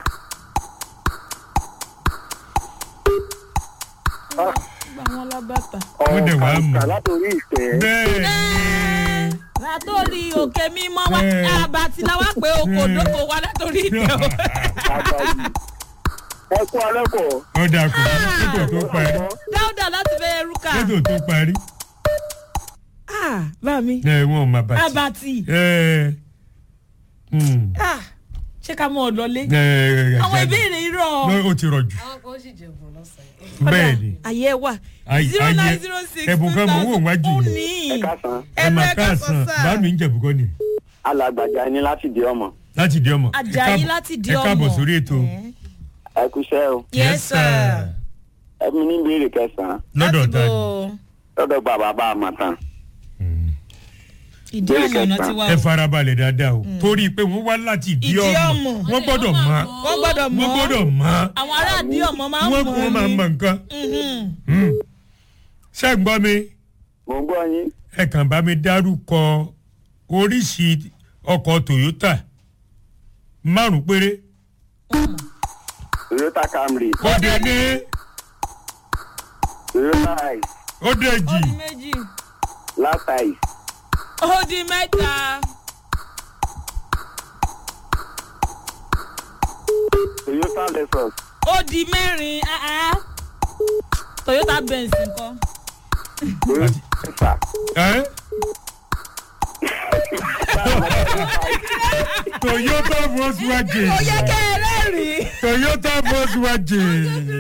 S1: àwọn lábàtà.
S2: Ó dẹ̀ wá mọ̀.
S7: ọ̀kà látòrí ìtẹ́.
S2: bẹ́ẹ̀ ni
S1: látòrí òkè mímọ́ wá
S2: Ẹ.
S1: àbàtì la wá pé oko dóko wa látòrí ìtẹ́ o.
S7: abati. ẹ kú alẹ́ pọ̀.
S2: ó dà kù kótó tó parí
S1: dáúdà láti bẹ ẹrú kà.
S2: kótó tó parí
S1: Ah, bá mi.
S2: ẹ wọn ò má bàtì
S1: àbàtì.
S2: ẹ hmm.
S1: Ah, ṣé ká mọ ọ lọlé.
S2: ẹ
S1: àwọn ìbéèrè irọ́.
S2: lọ ó ti rọ jù
S3: àwọn kan sì jẹ̀bùn lọ́sàn-án.
S2: bẹ́ẹ̀ ni
S1: ayé wà.
S2: Ayé-
S1: zero
S2: ayé-
S1: nine zero six
S2: ẹ̀bùn kan mò ń wò wájú
S1: ó
S2: mi.
S1: ní.
S7: ẹ káàsán.
S2: ẹ má káàsán bá mi ń jẹ̀bù kọ́ ni
S4: alàgbàjà ni láti di ọmọ
S2: láti di ọmọ Ẹ
S1: Àjàyí
S2: káàbọ̀-
S1: láti di
S2: ẹ káàbọ̀
S1: ọmọ.
S2: sórí ètò
S4: ẹ kúṣẹ́ o
S1: yes sir.
S4: ẹ mi ní ìbéèrè kẹsàn-án
S2: lọ́dọ̀
S1: láti
S2: ta ni
S1: bo
S4: lọ́dọ̀ gba bàbá àmọ̀tán
S1: ìdí ọmọ náà ti wá
S2: ẹ
S1: o.
S2: farabalẹ̀ dáadáa o torí pé wọ́n wá láti di
S1: Ìdí
S2: ọmọ
S1: ọmọ.
S2: wọ́n gbọ́dọ̀ mọ̀
S1: wọ́n gbọ́dọ̀ mọ̀
S2: wọ́n gbọ́dọ̀ mọ̀
S1: àwọn ará àdí ọmọ máa ń
S2: wọ́n
S1: mọ̀
S2: wọ́n máa
S1: ni.
S2: mọ̀ nǹkan
S1: Mhm.
S2: Hmm. ṣé ń gbọ́ mi
S4: mò ń gbọ́ yín
S2: ẹ kàn bá mi dárúkọ oríṣi ọkọ̀ Toyota márùn péré
S4: toyota camry
S2: ó dé ní
S4: toyota ice
S2: ó dé
S1: ó
S2: jì
S1: di méjì
S4: last ice
S1: ó di mẹ́ta
S4: toyota lexus
S1: ó di mẹ́rin ah, ah. toyota benz nǹkan.
S4: toyota Venza.
S2: ẹ́ Toyota Volkswagen
S1: ó yẹ kẹ́ ẹ rẹ́rìn-ín.
S2: Toyota Volkswagen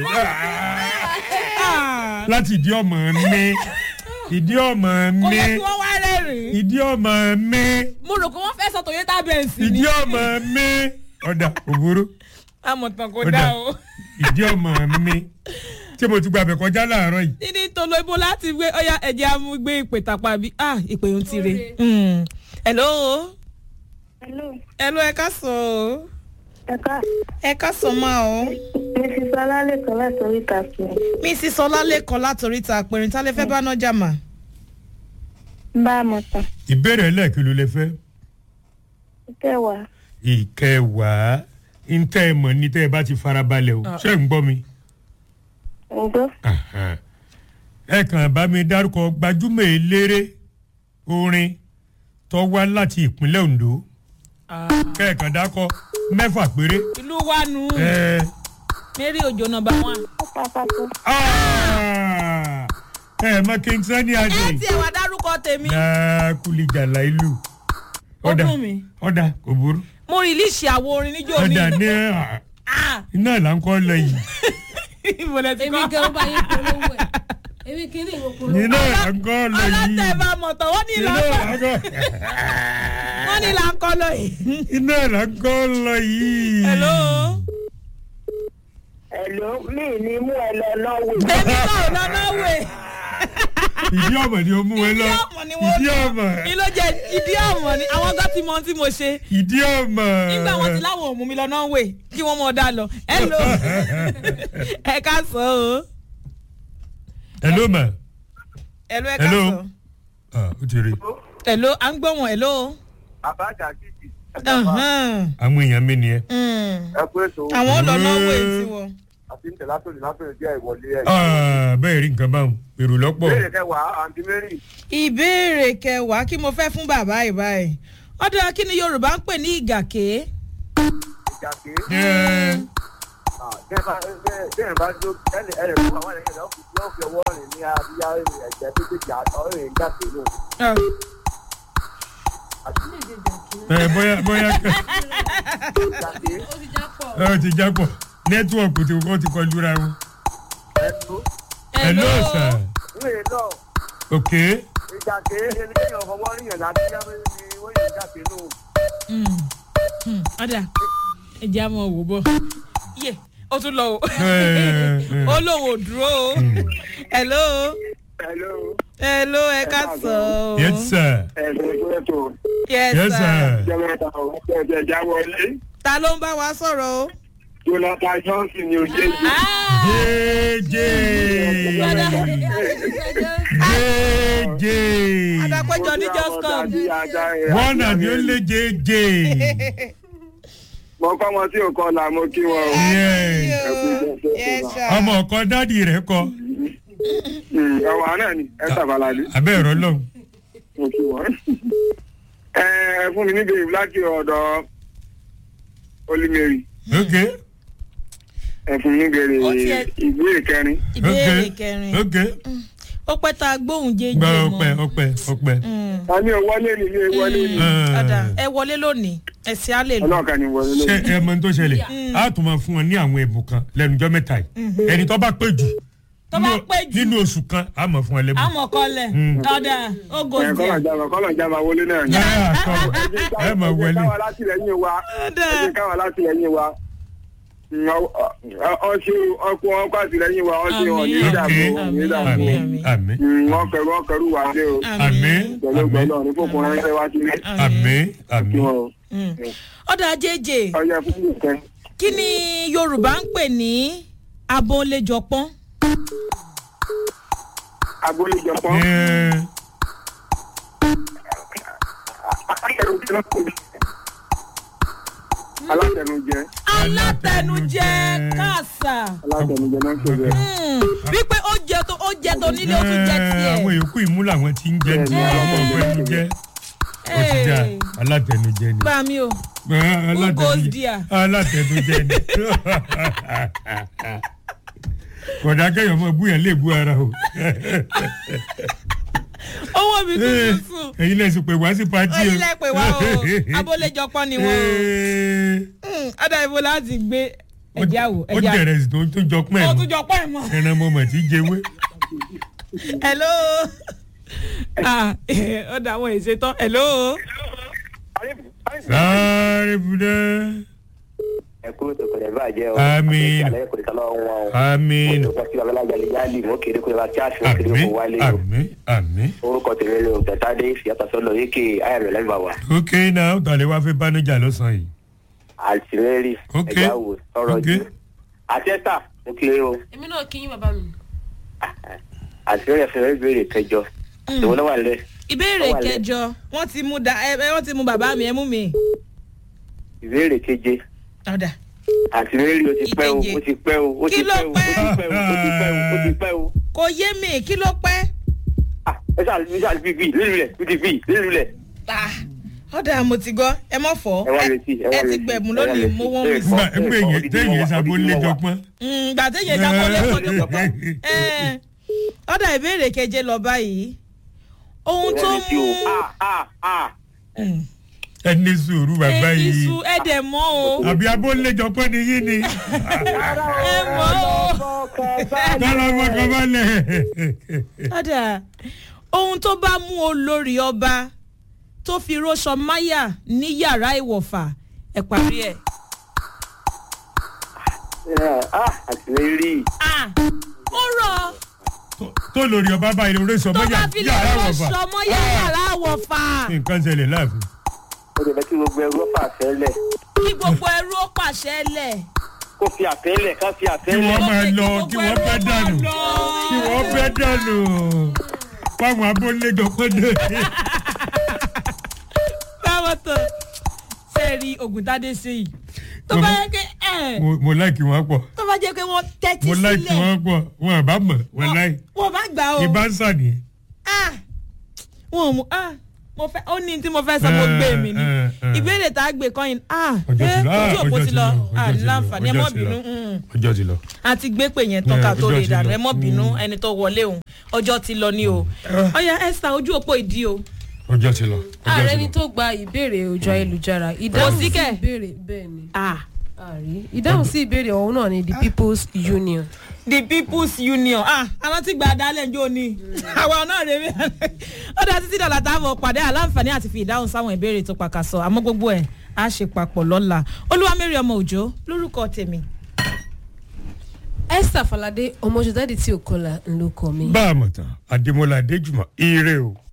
S1: Ah.
S2: láti ìdí ọmọ mi ìdí ọmọ
S1: ó
S2: mi
S1: yẹ kí wọ́n wá rẹ́rìn-ín.
S2: ìdí ọmọ mi
S1: mo rò pé wọ́n fẹ́ sọ toyota benz ni.
S2: ìdí ọmọ mi ọ̀dà òbúrú
S1: amọ̀tàn kò
S2: Ó
S1: dá
S2: dà.
S1: o.
S2: ìdí ọmọ mi tí mo ti gba abẹ kọjá láàárọ̀ yìí
S1: níní tolo ibo láti gbé ọyá ẹ̀jẹ̀ amúgbé ìpè tàpá bí ah ìpè ń tire. Mm. hello.
S5: hello
S1: hello ẹ ká sọ o.
S5: ẹ̀ka
S1: ẹ ká sọ máa o.
S5: mrs ọlálẹ́kan láti oríta fún
S1: mrs ọlálẹ́kan látòrí ta àpẹẹrẹ tá lè fẹ́ bá nájà mà.
S5: un bá a mọ̀ tán
S2: ìbéèrè ẹlẹ́ẹ̀kí ló lè fẹ́
S5: kẹwàá
S2: ìkẹwàá ntẹ́ ẹ mọ̀ ní tẹ́ ẹ bá ti farabalẹ̀ o ṣé ń gbọ́ mi.
S5: ǹgbọ́
S2: Ahan. ẹ kàn bá mi dárúkọ gbajúmọ̀ eléré orin tó wá láti ìpínlẹ̀ Ondo kẹ́ẹ̀kan dákọ mẹ́fà péré.
S1: ìlú wa nù.
S2: ẹ
S1: mary ojo nọmba one.
S5: ó pàpàtó
S2: ah, ẹ mọ King Sunny
S1: ẹ
S2: Adé
S1: tiẹ̀ wá dárúkọ tèmi.
S2: náà kúlìjàlá ìlú.
S1: ó dùn mí.
S2: ọ̀dà kò burú
S1: mo rìlíìsì àwo orin níjó ni.
S2: ọ̀dà ní ah,
S1: Ah,
S2: iná là ń kọ́ lọ yìí
S1: ibo lẹ ti
S3: èmi
S1: kọ́.
S3: gan bá yín polówó ẹ̀ èmi kì í ní ìwọ polówó.
S2: iná là ń kọ́ lọ yìí
S1: ọlọ́tẹ̀ bá mọ̀ tán wọ́n ní
S2: iná
S1: ìlànà
S2: là ń kọ́
S1: wọ́n ní ìlànà lọ yìí.
S2: iná là ń kọ́ lọ yìí.
S1: hello.
S5: ẹ̀ló mi ní mú ẹ lọ lọ́wọ́
S1: èmi náà ò lọ náwó
S2: ìdí ọmọ ni o mú ẹ lọ
S1: ìdí ọmọ ni wọ́n
S2: ìdí
S1: lọ
S2: ọmọ
S1: ni ló jẹ ìdí ọmọ ni àwọn gan ti mọ ohun tí mo ṣe
S2: ìdí ọmọ.
S1: nígbà wọn ti láwọn òmùmí lọ náà wè kí wọn mọ ọ dá lọ hello ẹ ká sọ o
S2: hello ma
S1: hello ẹ ká
S2: Hello.
S1: sọ
S2: ah o ti rí
S1: hello à ń gbọ́ wọn hello.
S7: àbájá kìkì.
S1: Ahan.
S2: àwọn èèyàn mi nìyẹn.
S1: Mm.
S7: ẹ kú ètò
S1: àwọn ò lọ náà wè tiwọn.
S7: àti ntẹ̀ látòlì látòlì díẹ̀ ìwọlé ẹ̀.
S2: Ah, bẹ́ẹ̀ rí nǹkan báwọn èrò lọ́pọ̀.
S7: béèrè kẹwàá àǹtí mary.
S1: ìbéèrè kẹwàá kí mo fẹ́ fún bàbá ìbáyìí ọ̀dọ̀ kí ni yorùbá ń pè ní ìgàké.
S7: ìjàké.
S2: Ẹ,
S7: bẹ́ẹ̀ bá jó ẹnì ẹnì fún àwọn ẹ̀yìn rẹ̀ yóò fi ọwọ́ rìn ní abíyá ẹ̀jẹ̀ méjèèjì àtọ́ rìn jáde lò.
S2: ẹ, bóyá bóyá
S7: ìjàké
S3: ó ti já pọ̀.
S2: ẹ ó ti jápọ̀ nẹ́tíwọ̀kì tí wọ́n ti kọjú ra wọn.
S7: ẹnu
S2: hello sir
S7: ìwé náà
S2: ok
S7: ìjà kéé ẹni kéèyàn fọwọ́ ríyàn láti yáwé ni wọ́n yìí jáde nù.
S1: Mm. Mm. ọ̀dà ẹ̀jẹ̀ á mọ̀ wò bọ̀ yé ó tún lọ o
S2: Eh, eh.
S1: ó lóun ò dúró o hello
S7: hello
S1: hello ẹ ká sọ o
S2: yes sir
S7: ẹ̀sìn ìpínlẹ̀ tó
S1: yes
S2: yes
S1: sir
S2: sir
S7: jẹ́ mẹ́ta ọ̀ ẹ̀jẹ̀ já wọlé
S1: ta ló ń bá wa sọ̀rọ̀ o.
S7: jonathan johnson ni òye yìí.
S2: jeje jeje
S1: Adapẹ́jọ ní just come.
S2: one and only jeje
S7: mo kọ́ wọn tí ò kọ́ la mo kí wọn o.
S2: yes
S1: yes sir.
S2: ọmọ ọkọ dádì rẹ kọ
S7: ọwọ́ náà ni ẹ sàbàlálí
S2: abẹ́ ẹ̀rọ lọ́hùn
S7: mo kí wọn. ẹ ẹ fún mi níbi láti ọ̀dọ̀ olùmẹ̀rì
S2: ok
S7: ẹ fún mi níbi
S1: Ó tiẹ̀-
S7: ìbéèrè kẹrin.
S1: ìbéèrè
S2: ok
S1: kẹrin
S2: ok
S1: ó pẹ́ tá a gbóhùn jẹ́jẹ́
S2: gba
S1: mọ́.
S2: ọpẹ ọpẹ ọpẹ.
S7: a ní o wọlé ni ilé wọlé ni
S1: ọ̀dà ẹ wọlé lónìí ẹ̀sìn á lè lò.
S7: ọlọ́ọ̀kan ni wọlé
S2: ṣé
S7: lónìí.
S2: ẹ mọ ohun tó ṣẹlẹ̀ a tún máa fún wọn ní àwọn ẹ̀bùn kan lẹ́nujọ́ mẹ́ta yìí ẹni tó bá pé jù
S1: Tó bá
S2: nínú-
S1: pé jù.
S2: nínú oṣù kan a mọ̀ fún ẹ lẹ́bùn.
S1: àmọ̀ kọlẹ̀
S2: Mm.
S1: ọ̀dà ó
S7: ẹ
S1: gòsì
S7: kọ́lọ̀
S1: ẹ̀.
S7: jáma kọ́lọ̀ jáma wọlé náà ni.
S2: ẹ àtọwọ ẹ mọ̀
S7: ẹ
S2: wọlé
S7: káwa látìlẹyìn wa
S1: Ọ̀dà.
S7: ẹ káwa látìlẹyìn wa ọṣẹ ọkọ ọkọ àtìlẹyìn wa ọṣẹ
S1: Àmín.
S7: ọ̀nì
S2: ok
S7: ìdààmú ọ̀nì ìdààmú
S2: àmì
S1: Àmín.
S2: àmì
S7: wọn kẹrù wọn kẹrù wà dé o
S2: àmì
S1: àmì
S7: pẹ̀lú
S2: àmì
S7: gbọ́dọ̀ ní fòkun ránṣẹ́ wá sílé
S2: àmì
S7: kí
S2: àmì.
S7: wọn o.
S1: Mm. ọ̀dà jẹ́jẹ́
S7: ọyẹ fún mi kẹ.
S1: kí ni yorùbá ń pè ní abọ́nlẹ́jọpọ́n.
S7: agbóléjọpọ̀
S2: Ẹ,
S7: alátẹnujẹ
S1: alátẹnujẹ káàsà
S7: alátẹnujẹ náà ṣe bẹ́ẹ̀.
S1: Mm. wípé ó jẹ tó ó jẹ tó nílé ó tún jẹ
S2: ẹ,
S1: tiẹ̀.
S2: àwọn yòókù ìmú làwọn ti ń jẹ ní ọmọ ọgbẹ ń jẹ ó ti dà
S1: Hey.
S2: alátẹnujẹ ni.
S1: gbà mí o
S2: Ẹ,
S1: Who goes
S2: alátẹnujẹ
S1: there?
S2: alátẹnujẹ ni. kọ̀dà kẹyọ̀ mọ búyàn lè bú ara o.
S1: owó mi tuntun sùn
S2: ẹ̀yin lẹ́sìn pé wá sí pati o.
S1: ẹyin lẹ pè wá o abọ́lẹ́jọpọ́n ni wọ́n o
S2: Ee,
S1: Mm, ọ̀dà ìbò láti gbé ẹ̀já wò
S2: ó
S1: ẹ̀já
S2: jẹrẹ sí tó tó jọ pẹ́
S1: ó
S2: mọ́
S1: tún jọ pọ́ ẹ̀ mọ́.
S2: ẹran mọ́mọ́ tí jẹwé.
S1: hello ah ọ̀dà àwọn èsè tán hello
S2: sáré budẹ.
S4: ẹ kúrò tó kọ̀dẹ̀ bàjẹ́ o.
S2: Àmín.
S4: àlẹ́ kò ní ká lọ́wọ́ wọn o.
S2: àmín
S4: mo ti wà lọ́la jalejali mo kéde kó lè wá kíáàsì mo kéde
S2: àmín
S4: kó wálé o.
S2: àmín àmín.
S4: orúkọ tèmi ló ń tẹ̀sádé ìfìyàtọ̀ sọ́lọ̀ yékè ayàmì lẹ́nu bàwà.
S2: ok náà ó tàlẹ́ wá fẹ́ bánájà lọ́sàn-án yìí.
S4: àtìlẹ́rì
S2: Ok.
S4: ẹ̀já wò sọ̀rọ̀
S2: Ok.
S4: jù. àtẹ́tà mo kéré o.
S3: èmi náà kí yín bàbá mi.
S4: àtìlẹ́rì ẹ̀fẹ̀ ìbéèrè kẹjọ. ìwọ náà wà lẹ́.
S1: ìbéèrè
S4: Ó wà lẹ́.
S1: kẹjọ wọ́n ti mú da ẹ ẹ, wọ́n ti mú bàbá mi ẹ mú mi.
S4: ìbéèrè keje.
S1: ọ̀dà
S4: àtìlẹ́rì o ti pẹ́ o
S1: Ìkeje.
S4: o ti pẹ́ o o
S1: Kí
S4: ti
S1: ló
S4: pẹ́ o o ti pẹ́ o o ti pẹ́ o o ti pẹ́ o.
S1: kò yé mi kí ló pẹ́.
S4: Ah, ẹ ṣáà ẹ ṣáà fi bíi lílu rẹ̀ fi bíi lílu rẹ̀.
S1: Ah, ọ̀dà mo ti gbọ́ ẹ mọ̀ fọ́
S4: ẹ wá retí ẹ wá
S1: ẹ ti
S4: retí,
S1: gbẹ̀mú
S4: ẹ wá
S1: lónìí
S4: retí.
S1: mo wọ́n mi
S4: Ẹ
S1: sí.
S4: kọ́,
S2: nígbà
S4: ẹ
S2: nígbà
S4: kọ́,
S2: yẹn
S4: odidi
S2: téèyàn
S4: wọn wà,
S2: ṣàbò
S4: odidi
S2: lé
S4: wọn wà.
S2: jọpọ́n.
S1: Mm, gbà téèyàn jábọ́ lẹ́kọ̀ọ́ ní kọ̀ọ̀kan. ọ̀dà ìbéèrè keje lọ báyìí ohun tó
S4: Ẹ retí
S1: mú
S4: o. Ah, ah, ah.
S1: Mm.
S2: ẹ ní sùúrù bàbá
S1: ẹni
S2: yìí.
S1: su ẹ̀dẹ̀ mọ́ o
S2: àbí abólé jọpọ́n ni yín ni.
S1: ẹ mọ́ o.
S2: tọ́lá ọmọ kan bá lẹ̀.
S1: ọ̀dà ohun tó bá mú olórí ọba tó fi róṣọ máyà ní yàrá ìwọ̀fà ẹ̀ parí ẹ̀.
S4: Ah, àtìlẹ́rì.
S1: Ah, ó rọ̀
S2: tó lórí ọba bá ilé oríṣi
S1: tó
S2: ọmọ
S1: bá fi lè
S2: yàrá wọ̀
S1: róṣọ
S2: fà.
S1: mọ́ yàrá ìwọ̀fà
S2: nǹkan ṣẹlẹ̀ láàfin.
S4: ó lè fẹ́ kí gbogbo ẹrú ọ̀fà àfẹ́lẹ̀
S1: kí gbogbo ẹrú ó pàṣẹ lẹ̀.
S4: kó fi àfẹ́lẹ̀ ká fi
S2: kí
S4: àfẹ́lẹ̀.
S2: wọ́n máa
S1: Ó
S2: lọ
S1: fẹ́
S2: kí
S1: kí
S2: wọ́n
S1: gbogbo
S2: bẹ́
S1: ẹrú ó
S2: dànù
S1: máa lọ.
S2: kí wọ́n bẹ́ dànù fáwọn abólé jọpọ́n dé.
S1: báwo tó ṣe rí ògùntàdé ṣe yìí tó bá yẹ kí ẹ
S2: mo mo láìkì wọn pọ̀
S1: tó bá jẹ́ pé wọ́n tẹ́tí
S2: mo láìkì
S1: sílẹ̀
S2: wọn pọ̀ wọn àbá mọ̀ wọn láì
S1: wọ́n bá gbà ó
S2: ìbá ń sàní.
S1: ah wọn ò mú ah mo fẹ́ ó ní tí mo fẹ́ sọ mo gbé mi ni
S2: Eh, eh, eh.
S1: ìbéèrè tá a gbé kọ́yìn ah
S2: ọjọ́ ti lọ ah,
S1: ojú òpó
S2: ọjọ́
S1: ti lọ ah
S2: ọjọ́ ti lọ,
S1: láǹfààní ẹ
S2: ọjọ́
S1: mọ́
S2: ti lọ.
S1: bínú mm.
S2: ọjọ́ ti lọ.
S1: a ti gbé pè yẹn tán
S2: Eh,
S1: ká tó
S2: ọjọ́
S1: lè
S2: ti
S1: dànù
S2: lọ.
S1: ẹ mọ́ bínú
S2: Mm.
S1: ẹni tó wọlé òun ọjọ́ ti lọ ni o ọ̀ya esther ojú òpó ìdí o
S2: ọjọ́ ti lọ. ọjọ́
S3: ààrẹ
S2: ti
S3: ni
S2: lọ.
S3: tó gba ìbéèrè ojú ayélujára ìdáhùn sí
S1: síkẹ̀.
S3: ìbéèrè bẹ́ẹ̀ ni.
S1: ah
S3: àrí ìdáhùn sí ìbéèrè ọ̀hún náà ni the people's union.
S1: the people's union ah àwọn tí gba adalẹ̀ ń jó ni àwa náà rè mí ó dá títí dọ̀là táwọn pàdé aláǹfààní àti fi ìdáhùn sáwọn ìbéèrè tó pàkàsọ àmọ́ gbogbo ẹ̀ á ṣe papọ̀ lọ́la olúwamẹ́rì ọmọ òjò lórúkọ tèmi.
S3: esther falade ọmọ ṣètàdí tí ò kọlà ńlọkọ mi.
S2: bá a mọ̀ tán adémọlá adéjùmọ̀ ire o.